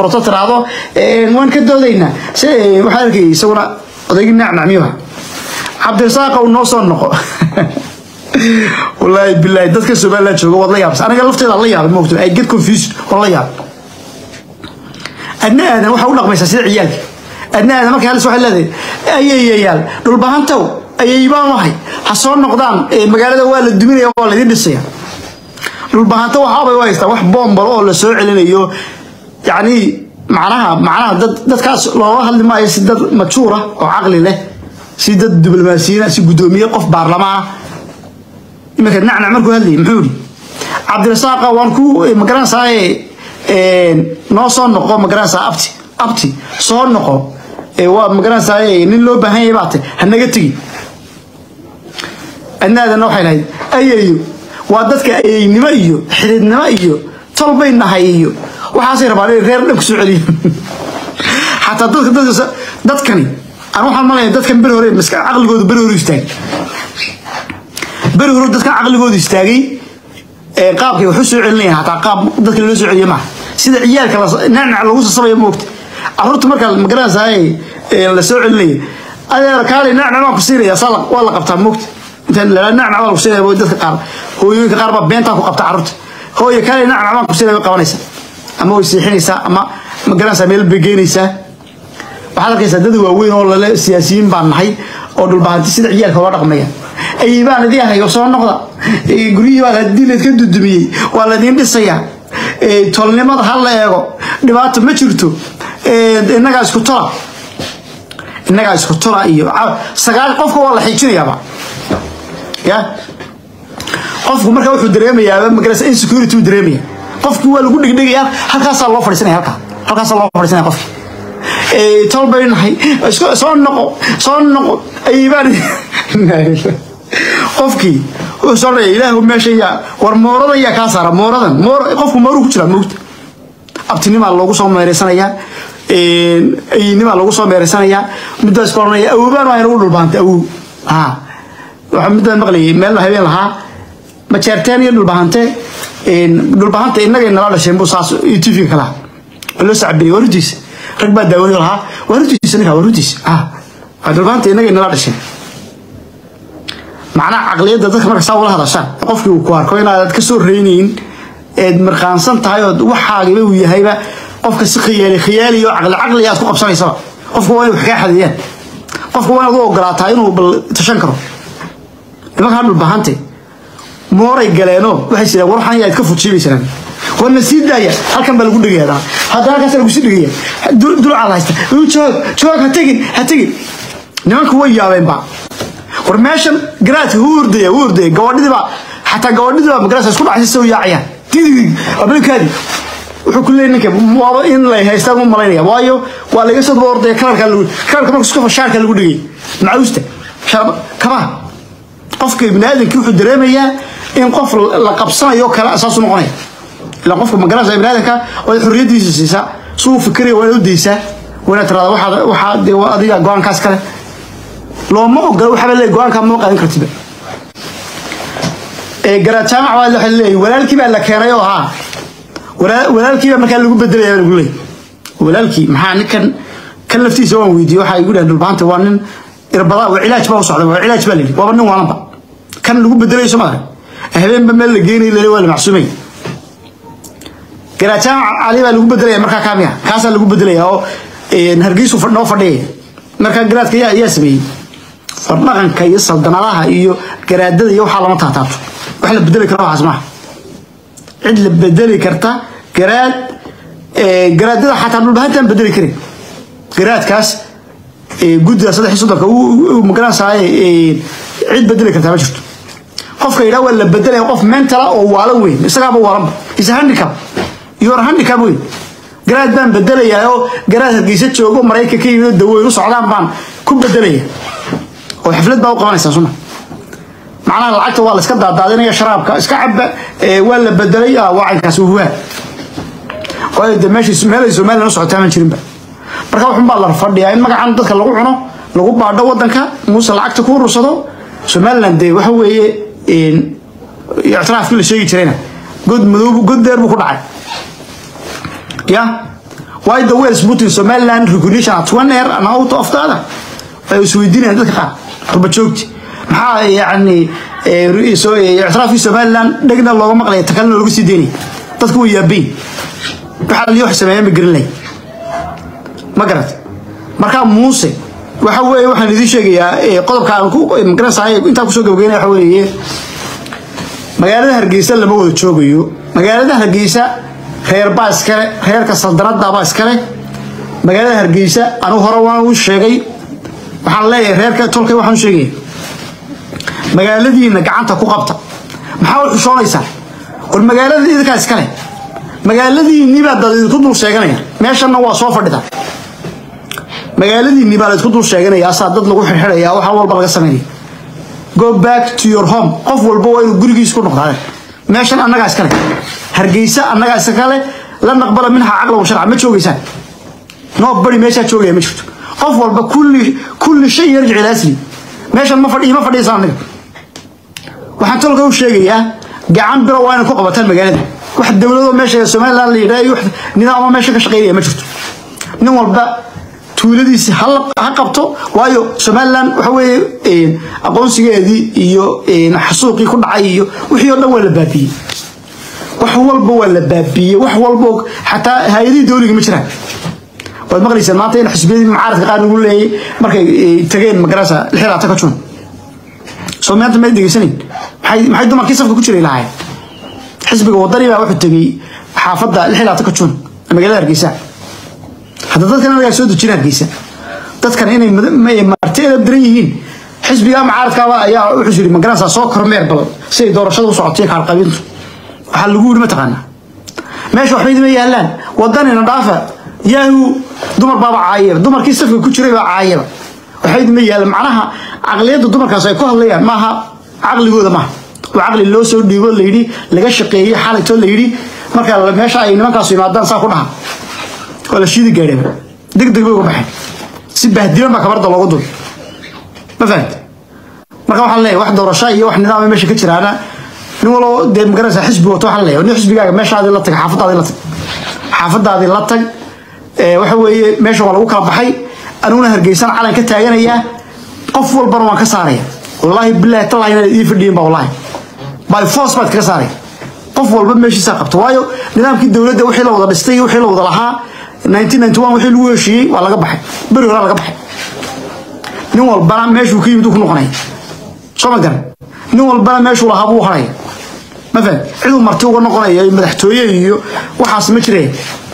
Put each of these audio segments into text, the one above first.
furato tiraahdo waan ka doodaynaa si waxaa arkay isaguna odaygii nacnacmiyuha cabdirasaaq uu noo soo noqo wallaahi bilaahi dadka somaliland jooga waad la yaabsa aniga lafteeda la yaabay moogto I get confused waan la yaabay adna aadan waxaa u dhaqmaysaa sida ciyaalka adna aadan markay halis waxay leedahay ayayayaal dhulbahantow ayay baan ahay ha soo noqdaan magaalada waa la duminaya waa laydin dhisaya dhulbahanto waxaabay u haystaa wax boombalo oo la soo celinayo yacni macnaha macnaha dad dadkaas looga hadli maayo si dad majuura oo caqli leh si dad diblomaasiyiina si guddoomiye qof baarlamaana iminka nacnac markuu hadlayay muxuu yidhi cabdirasaaqa waan ku magaranaysaa noo soo noqo magaranaysaa abti abti soo noqo waa magaranaysaa nin loo baahan yahay baate hanaga tegi adnaadana waxay lahayd ayayo waa dadka ayaynimo iyo xididnimo iyo tolbay nahay iyo waxaasay rabaan inay reer dhan ku soo celiyo xataa dadka dadka dadkani aan waxaan malaya dadkan beri hore maska caqligooda beri hore istaagay beri hore dadkan caqligooda istaagay qaabkay wax u soo celinayaan hataa qaab dadka loo soo celiyo maaha sida ciyaalka nacnac lagu sasabayo moogta carruurta marka magaranaysaa la soo celinaya adeer kaali nacnac baan ku siinaya saa waa la qabtaa moogta intaan la nacnac baa lagu siinaya dadka qaar hooyooyinka qaar baa beentaa ku qabta carruurta hooyo kaali nacnac baan ku siinaya way qabanaysaa ama way seexinaysaa ama magaranaysaa meel bay geynaysaa waxaad arkaysaa dad waaweyn oo lale siyaasiyiin baan nahay oo dhulbahanti sida ciyaalka loo dhaqmaya ayay baan idin ahay oo soo noqda guryihii baa hadii laydka dudumiyey waa laydin dhisayaa tolnimada ha la eego dhibaato ma jirto innagaa isku tola innagaa isku tola iyo sagaal qofka waa la xiijinayaaba ya qofku marka wuxuu dareemayaa magarasa insecurity uu dareemaya qofkii waa lagu dhigdhigaya halkaasaa loo fadhiisanaya halkaa halkaasaa loo fadhiisanaya qofkii tol bay nahay soo noqo soo noqo ayibaan qofkii wuxuu soo dhaya ilaahu meesha yaa war mooradan yaa kaa saara mooradan moor qofku mooruu ku jiraa moogta abtinimaa loogu soo meereysanayaa ayinimaa loogu soo meereysanayaa middaas ka oranaya awoobaan waa inagu dhulbaantay awow ha waxaa middaa maqlayay meel habeen lahaa majeerteen iyo dhulbahante dhulbahanta innagay nala dhasheen buu saas tv ka lahaa loo sacbiyey waa runtiisa rag baa daawanayo lahaa waa runtiisa ninka waa runtiisa ah waa dhulbahanta innagay nala dhasheen macnaha caqliyadda dadka marka saa ula hadashaan qofkii uu ku arko inaad ka soo reynayn eed marqaansan tahay oo waxaagiba uu yahayba qofka si khiyaali khiyaali oo caqli caqli aad ku qabsanaysaba qofka waa inay wax kaa xadiyaan qofka waa inaad u ogolaataa inuu bal tashan karo nimankaa dhulbahante mooray galeenoo waxay jiraan war waxaan yaad ka fujiibaysanaan warna sii daaya halkan baa lagu dhegaya haddana halkaas lagu sii dhegaya dulcaad haysta joog joog ha tegin ha tegin nimanku way yaabeenba war meeshan garaadka wuu ordaya wuu ordaya gabadhidii baa xataa gabadhidii baa magarasa isku dhacaysa soo yaacayaan didig ablinkaadi wuxuu ku leeyahay ninka waaba in lay haystaan u malaynaya waayo waa laga soo daba ordaya kalarka lagu kalarka marka isku shaarka lagu dhigay macuusta kabaha qofka ibni aadamkii wuxuu dareemayaa in qof la qabsanayo kale asaasu noqonaya ilaa qofka magarasa ibni aadamka waad xorriyadiisa siisaa si uu fikiraya waa inaad u daysaa waa inaad tiraada waxaa waxaa dee adiga go-aankaas kale looma ogola waxaaba leeyahay go-aankaa ma qaadan kartiba garaad jaamac baa waxay leeyahay walaalkii baa la keenay oo haa walaalkii baa markaa lagu bedelaya baa lagu leeyahay walaalkii maxaa ninkan kan laftiisa waan weydiiyey waxaa igu dhahan dhulbaanta waa nin irbada waa cilaaj baa u socda waa cilaaj baa la yidhi waaba nin waalanba kan lagu bedelayo soo maarag habeenba meel la geenay lale waa la macsuumay garaad jaamac cali baa lagu bedelaya markaa kaamiya kaasaa lagu bedelaya oo hargeysu noo fadhiyaya markaa garaadka yaa yaa sameeyey fardhaqanka iyo saldanadaha iyo garaadada iyo waxaa lama taataabto wax la bedeli karo waxaas maaha cid la bedeli karta garaad garaadada xataa dhulbahantaan bedeli karin garaadkaas guddiga saddex iyo soddonka magaranaysaay cid bedeli kartaa ma jirto qofka yidhaha waa la bedelaya qof mentala oo waalan weyn isagaaba waalanba is handicap your handicap weyn garaad baan bedelayaa oo garaad hargeysa joogo maraykan ka yimid dawooyin u socdaan baan ku bedelaya oo xaflad baa u qabanaysaa suma macnaha lacagta waa la iska daadaadinaya sharaabka iska caba waa la bedelay wacankaas huwaa waayo de meesha meelay somalilan u socotaa maan jirinba marka waxun baa la fadhiyaa in magacan dadka lagu cuno lagu baadho wadanka muuse lacagta ku urursado somaliland dee waxa weeye ictiraafkii la sheegi jirayna god madow god dheer buu ku dhacay ya why the wales putting somaliland recognition at one air and out of the other ay isweydiinayaan dadka qaar qurba joogti maxaa yacni ictiraafkii somaliland dhegna looga maqlaya takalina looga sii deynaya dadku way yaabayn waxaa liyo wax sameeyaan ma garan lahay ma garat markaa muuse waxa weeye waxaan idiin sheegayaa qodobka aan ku magaranaysaay intaan kusoo gabagaynaya waxa weeye magaalada hargeysa lama wada joogayo magaalada hargeysa reer baa iskale reerka saldanada baa iskale magaalada hargeysa anigu hore waan u sheegay waxaan leeyahay reerka tolkay waxaan u sheegaya magaaladiina gacanta ku qabta maxaa u xushoonaysaa war magaalada idinkaa iskale magaaladiinii baa dad idinku dul sheeganaya meeshanna waa soo fadhida magaaladiinii baa la isku dul sheeganaya asaa dad lagu xirxiraya waxa walba laga sameynaya go back to your home qof walba waa inuu gurigiisa ku noqdaa meeshan annagaa iskale hargeysa annagaa iskale la naqbala minha caqla wa sharca ma joogaysaan noo bari meeshaa joogaya ma jirto qof walba kulli kulli shay yarjic ila asli meeshan ma fadhiyo ma fadhiisaan aniga waxaan tolka u sheegayaa gacan biro waa inay ku qabataan magaalada wax dowladoo meesha somaliland la yidhaha iyo wax nidaamo meesha ka shaqeynaya ma jirto nin walba tuuladiisi ha qabto waayo somaliland waxa weeye aqoonsigeedii iyo xasuuqii ku dhacay iyo wixii oo dhan waa la baabiyey wax walba waa la baabiyey wax walba xataa hay-adihii dowliga ma jiraan waad maqlaysaan maanta in xisbiyadii mucaaradka qaar lagu leeyay markay tageen magarasa lixiraata ka jun soo maanta may degeysanayn maxay maxay dumarkii safka ku jiray lahaayeen xisbiga wadani baa wuxuu tegey xaafadda lixiraata ka jun magaalada hargeysa hadda dadkan anagaa soo dejina hargeysa dadkan inay marti edab daran yihiin xisbiga mucaaradkaaba ayaa wuxuu yiri magaranaysaa soo kormeer bal siday doorashada u socotay kaalqabintu waxaa lagu yiri mataqaanaa meesha waxba idima yaalaan wadanina dhaafa yahu dumar baaba caayaba dumarkii safka ku jiray baa caayaba waxba idima yaalaan macnaha caqliyadda dumarkaas ay ku hadlayaan maaha caqligooda maaha waa caqli loo soo dhiibo layidhi laga shaqeeyey xalaytoo layidhi marka meesha ay nimankaasu imaadaan saa ku dhaha waa la shiidi gaadheen deg deg bay uga baxeen si bahdilan baa kabarda loogu dul ma fahamte marka waxaan leeyahay wax doorasho iyo wax nidaama meesha ka jiraana nin walbo dee magaranaysaa xisbi wato waxaan leeyahay nin xisbigaaga meeshaadii la tag xaafadaadii la tag xaafadaadii la tag waxa weeye meesha waa lagu kala baxay aniguna hargeysan calan ka taaganayaa qof walbana waan ka saaraya wallaahi bilaahi tallahi inaad ii fadhiyin ba wallaahi by force baad kaga saaraya qof walba meeshiisaa qabta waayo nidaamkii dowladda wixii la wada dhistay wixii la wada lahaa 1991 wixii lagu heshiiyey waa laga baxay beri hore laga baxay nin walbana meeshuu ka yimid uu ku noqonaya soo ma garan nin walbana meeshuu lahaa buu haraya ma faham ciduu marti uga noqonaya madaxtooye iyo waxaas ma jireen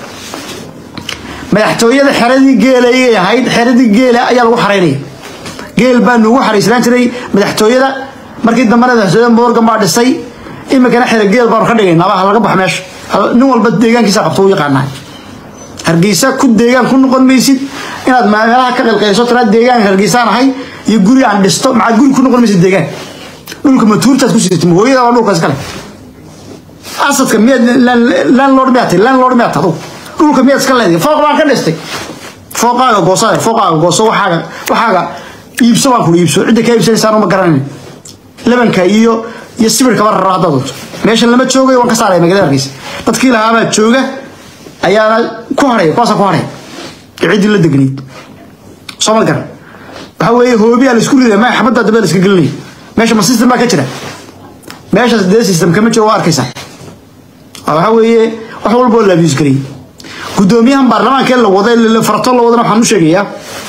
madaxtooyada xeradii geelayay ahayd xeradii geela ayaa lagu xaraynaya geel baa nuugu xaraysnaan jiray madaxtooyada markii dambena madaxtooyada morgan baa dhisay iminkana xera geel baanu ka dhigaynaa ha laga baxo meesha nin walba deegaankiisa qabto u yaqaanaa hargeysa ku deegaan ku noqon maysid inaad meelaha ka qilqayso tiraa deegaan hargeysaan ahay iyo guri aan dhisto maxaa guri ku noqon maysid deegaan dhulka matuurtaad ku sidatay hooyada waa dhulkaas kale asadka miyaad landlord miyaad tahay landlord miyaad tahay dhulka miyaad iska leedahay fooq baan ka dhistay fooqaaga goosa fooqaaga gooso waxaaga waxaaga iibso baan kula iibso cidda kaa iibsanaysaan uma garanayn labanka iyo iyo sibirkaba raro haddaad doonto meeshan lama joogayo waan ka saaraya magaalada hargeysa dadkii lahaabaa jooga ayaana ku haraya kuwaasa ku haraya ciddii la degnayd soo ma garan waxa weeye hoobiyaa la isku ridaya ma xabadda dambe la iska gelinaya meesha ma system baa ka jira meeshaas dee system kama jiro waa arkaysaa waxa weeye wax walba oo la abuse garayay guddoomiyahan baarlamaanka la wada faratoon la wadana waxaan u sheegayaa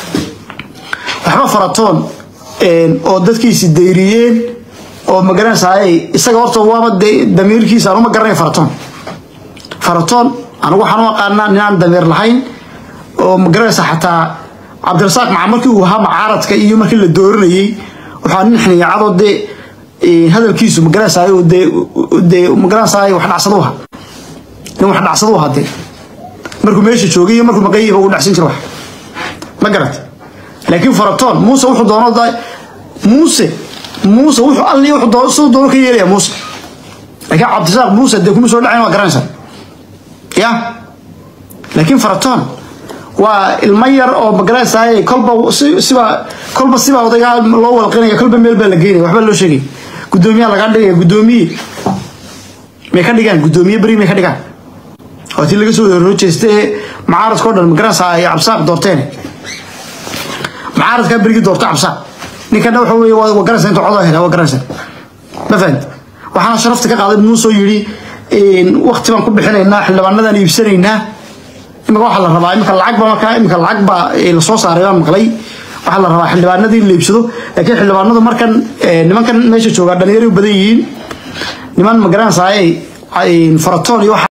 waxba faratoon oo dadkiisi dayriyeen oo magaranaysaay isaga horta waaba damiirkiisa anuma garanaya faratoon faratoon anigu waxaan u aqaanaa ninaan damiir lahayn oo magaranaysa xataa cabdirasaaq maca markii uu ahaa macaaradka iyo markii la dooranayey waxaa nin xiniyaacadoo dee hadalkiisu magaranaysaay dee dee magaranaysaay wax dhacsadu ahaa nin wax dhacsadu ahaa dee markuu meesha joogay iyo markuu maqayiba uu dhacsan jira wax ma garat laakiin faratoon muuse wuxuu doono muuse muuse wuxuu alli wuxuu doono siduu doono ka yeelaya muuse laakiin cabdirasaaq muuse dee kuma soo dhacayn waa garanaysaa ya laakiin faratoon waa ilmo yar oo magaranaysaay kolba siba kolba siba odaygaa loo walqinaya kolba meel baa la geynaya waxbaa loo sheegay guddoomiyaa lagaa dhigaya guddoomiye may ka dhigaan guddoomiye beri may ka dhigaan waa tii laga soo horoo jeesta ee mucaaradka o dhan magaranaysaa ay cabsaaq doorteen mucaaradkaa berigii doorto cabsaaq ninkana waxa weeye waa waa garanaysa inta codoo hela waa garanaysa ma fahamti waxaana sharafta ka qaaday muusoo yidhi wakti baan ku bixinaynaa xildhibaanadan iibsanaynaa imika waxaa la rabaa imika lacag ba markaa imika lacag baa lasoo saaray baan maqlay waxaa la rabaa xildhibaanadii in la iibsado laakiin xildhibaanadu markan nimankan meesha joogaa dhalinyaro u badan yihiin niman magaranaysaa faratoon iyo waxa